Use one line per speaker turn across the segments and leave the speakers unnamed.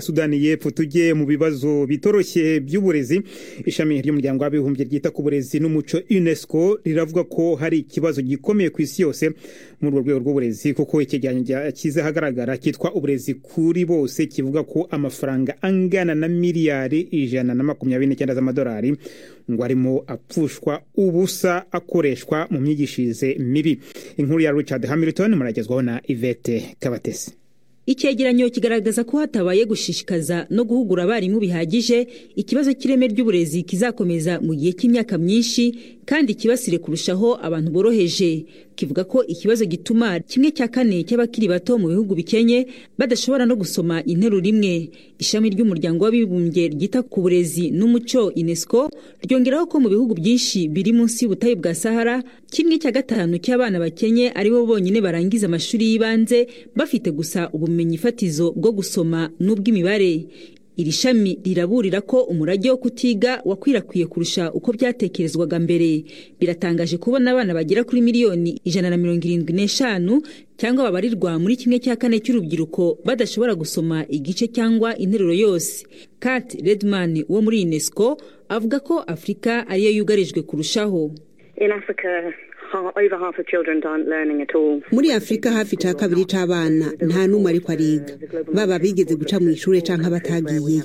Sudani y'Epfo tujye mu bibazo bitoroshye by'uburezi ishami ry'umuryango w'abibumbye ryita ku burezi n'umuco UNESCO riravuga ko hari ikibazo gikomeye ku isi yose muri urwo rwego rw'uburezi kuko ikiganiro kiza ahagaragara cyitwa uburezi kuri bose kivuga ko amafaranga angana na miliyari ijana na makumyabiri n'icyenda z'amadolari ngo arimo apfushwa ubusa akoreshwa mu myigishirize mibi inkuru ya Richard Hamilton muragezwaho na Yvette Kabatesi
icyegeranyo kigaragaza ko hatabaye gushishikaza no guhugura abarimu bihagije ikibazo cy'ireme ry'uburezi kizakomeza mu gihe cy'imyaka myinshi kandi kibasire kurushaho abantu boroheje kivuga ko ikibazo gituma kimwe cya kane cy'abakiri bato mu bihugu bikenye badashobora no gusoma interuro imwe ishami ry'umuryango w'abibumbye ryita ku burezi n'umuco unesco ryongeraho ko mu bihugu byinshi biri munsi y'ubutayu bwa sahara kimwe cya gatanu cy'abana bakenye aribo bonyine barangiza amashuri y'ibanze bafite gusa ubu ubumenyi fatizo bwo gusoma n'ubw'imibare iri shami riraburira ko umurage wo kutiga wakwirakwiye kurusha uko byatekerezwaga mbere biratangaje kubona abana bagera kuri miliyoni ijana na mirongo irindwi n'eshanu cyangwa babarirwa muri kimwe cya kane cy'urubyiruko badashobora gusoma igice cyangwa interuro yose kat redman wo muri unesco avuga ko afurika ariyo yugarijwe kurushaho
muri afurika hafi cya kabiri cy'abana nta n'umwe ariko ariga baba bigeze guca mu ishuri cyangwa abatagiyeyo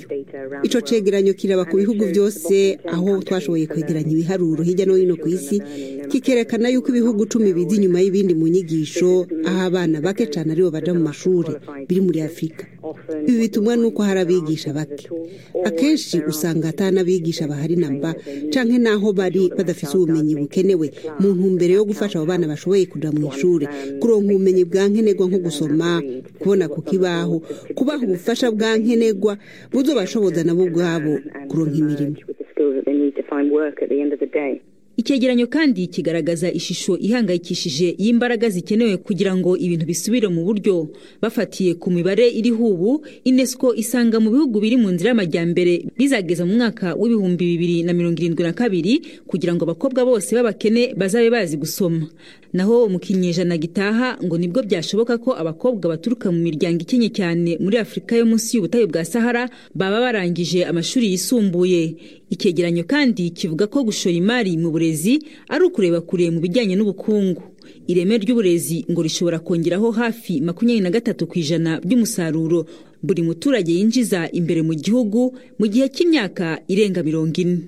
icyo cyegeranyo kiraba ku bihugu byose aho twashoboye kwegeranya ibiharuro hirya no hino ku isi kikerekana yuko ibihugu icumi biza inyuma y'ibindi mu nyigisho aho abana bake cyane aribo bajya mu mashuri biri muri afurika ibi bitumwa n'uko hari abigisha bake akenshi usanga atanabigisha bahari namba cyangwa n'aho bari badafite ubumenyi bukenewe mu ntumbero yo gufasha abo bana bashoboye kujya mu ishuri kuronka ubumenyi bwa nkenerwa nko gusoma kubona ku kibaho kubaha ubufasha bwa nkenerwa buzobashoboza nabo ubwabo kuronka imirimo
icyegeranyo kandi kigaragaza ishusho ihangayikishije y'imbaraga zikenewe kugira ngo ibintu bisubire mu buryo bafatiye ku mibare iriho ubu unesco isanga mu bihugu biri mu nzira y'amajyambere bizageza mu mwaka w'ibihumbi bibiri na mirongo irindwi na kabiri kugira ngo abakobwa bose b'abakene bazabe bazi gusoma naho mu kinyejana gitaha ngo nibwo byashoboka ko abakobwa baturuka mu miryango ikenye cyane muri afurika yo munsi y'ubutayu bwa sahara baba barangije amashuri yisumbuye icyegeranyo kandi kivuga ko gushora imari mu burezi ari ukureba kure mu bijyanye n'ubukungu ireme ry'uburezi ngo rishobora kongeraho hafi makumyabiri na gatatu ku ijana by'umusaruro buri muturage yinjiza imbere mu gihugu mu gihe cy'imyaka irenga mirongo ine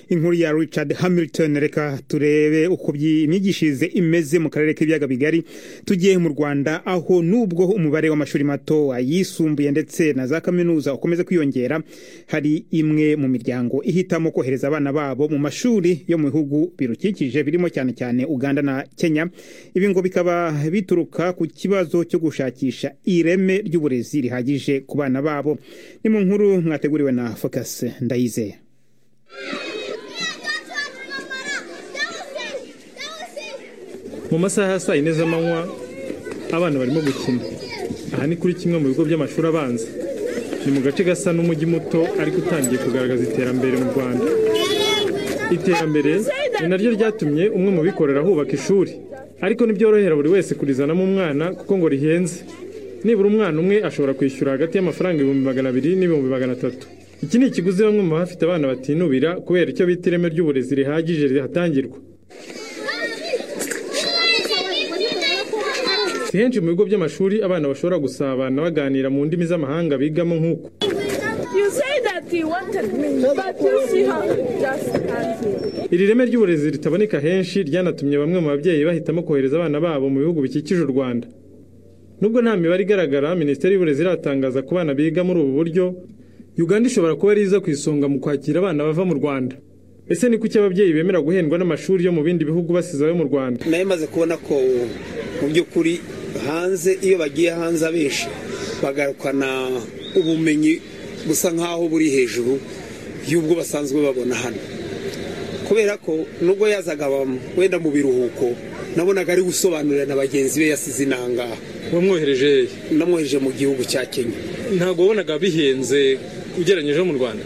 inkuru ya Richard Hamilton reka turebe uko imyigishirize imeze mu karere k'ibiyaga bigari tugiye mu Rwanda aho nubwo umubare w'amashuri mato ayisumbuye ndetse na za kaminuza ukomeza kwiyongera hari imwe mu miryango ihitamo kohereza abana babo mu mashuri yo mu bihugu birukikije birimo cyane cyane Uganda na Kenya ibi ngo bikaba bituruka ku kibazo cyo gushakisha ireme ry'uburezi rihagije ku bana babo ni mu nkuru mwateguriwe na Focus ndayizeye
mu masaha ya saa yine z'amanywa abana barimo gukina aha ni kuri kimwe mu bigo by'amashuri abanza ni mu gace gasa n'umujyi muto ariko utangiye kugaragaza iterambere mu rwanda iterambere ni naryo ryatumye umwe mu bikorera ahubaka ishuri ariko ntibyorohera buri wese kurizanamo umwana kuko ngo rihenze nibura umwana umwe ashobora kwishyura hagati y'amafaranga ibihumbi magana abiri n'ibihumbi magana atatu iki ni ikiguzi bamwe mu bafite abana batinubira kubera icyo bita ireme ry'uburezi rihagije rihatangirwa si henshi mu bigo by'amashuri abana bashobora gusabana baganira mu ndimi z'amahanga bigamo nk'uku iri reme ry'uburezi ritaboneka henshi ryanatumye bamwe mu babyeyi bahitamo kohereza abana babo mu bihugu bikikije u rwanda nubwo nta mibare igaragara minisiteri y'uburezi iratangaza ku bana biga muri ubu buryo uganda ishobora kuba ari iza ku isonga mu kwakira abana bava mu rwanda ese ni kuki ababyeyi bemera guhendwa n'amashuri yo mu bindi bihugu basize ayo mu rwanda
nayo maze kubona ko mu by'ukuri hanze iyo bagiye hanze abenshi bagarukana ubumenyi busa nk'aho buri hejuru y'ubwo basanzwe babona hano kubera ko nubwo yazaga wenda mu biruhuko nabonaga ari gusobanurira na bagenzi be yasize inangaha
wamwohereje hehe
namwohereje mu gihugu cya kenya
ntabwo wabonaga bihenze ugereranyije no mu rwanda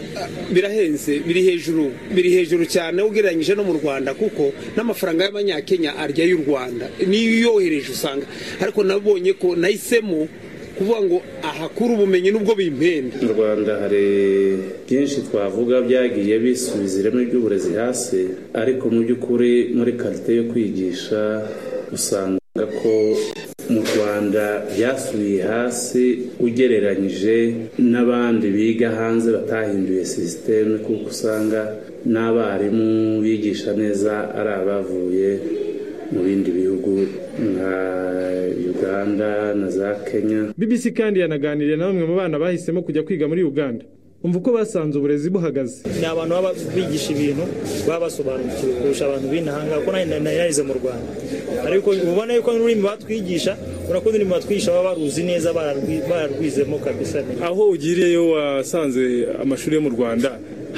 birahenze biri hejuru biri hejuru cyane ugereranyije no mu rwanda kuko n'amafaranga y'abanyakenya arya y'u rwanda niyo uyohereje usanga ariko nabonye ko nahisemo
kuvuga ngo ahakure ubumenyi n'ubwo bimpenda
mu rwanda hari byinshi twavuga byagiye bisubiza ireme ry'uburezi hasi ariko mu by'ukuri muri karite yo kwigisha usanga ko mu rwanda byasubiye hasi ugereranyije n'abandi biga hanze batahinduye sisiteme kuko usanga n'abarimu bigisha neza ari abavuye mu bindi bihugu nka uganda na za kenya
bbc kandi yanaganiriye na bamwe mu bana bahisemo kujya kwiga muri uganda umva uko basanze uburezi buhagaze
ni abantu baba bigisha ibintu baba basobanukiwe kurusha abantu b'inahanga kuko narize mu rwanda ariko ubona yuko n'ururimi batwigisha urabona ko n'ururimi batwigisha baba baruzi neza bararwizemo kabisa
aho ugiriyeyo wasanze amashuri yo mu rwanda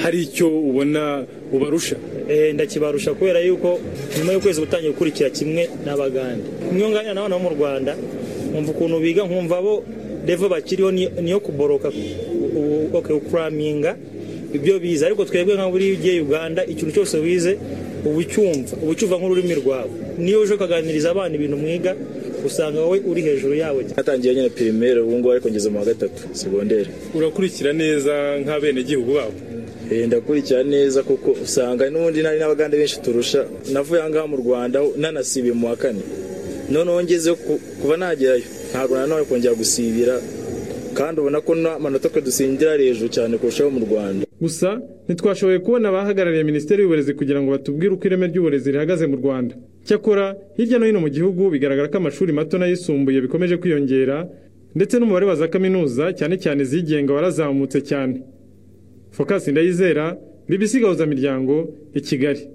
hari icyo ubona ubarusha
ndakibarusha kubera yuko nyuma y'ukwezi gutangiye gukurikira kimwe n'abagande imyunganira n'abana bo mu rwanda nkumva ukuntu biga nkumva bo revo bakiriho niyo kuboroka ukuraminga ibyo bize ariko twebwe nka buriya ugiye uganda ikintu cyose wize uba ucyumva uba ucyumva nk'ururimi rwawe niyo uje ukaganiriza abana ibintu mwiga usanga wowe uri hejuru yawe
natangiye nyine pirimeri ubu ngubu ariko ngeze mu wa gatatu segonderi
urakurikira neza nk'abenegihugu babo
ndakurikira neza kuko usanga n'ubundi nari n'abagande benshi turusha navuye aha ngaha mu rwanda nanasibiye mu wa kane noneho ngeze kuva nagerayo ntabwo nanone kongera gusibira kandi ubona ko n'amanota twe dusindira hejuru cyane kurushaho mu rwanda
gusa ntitwashoboye kubona abahagarariye minisiteri y'uburezi kugira ngo batubwire uko ireme ry'uburezi rihagaze mu rwanda cyakora hirya no hino mu gihugu bigaragara ko amashuri mato n'ayisumbuye bikomeje kwiyongera ndetse n'umubare wa za kaminuza cyane cyane izigenga warazamutse cyane fokasi ndayizera bibisigahuza miryango i kigali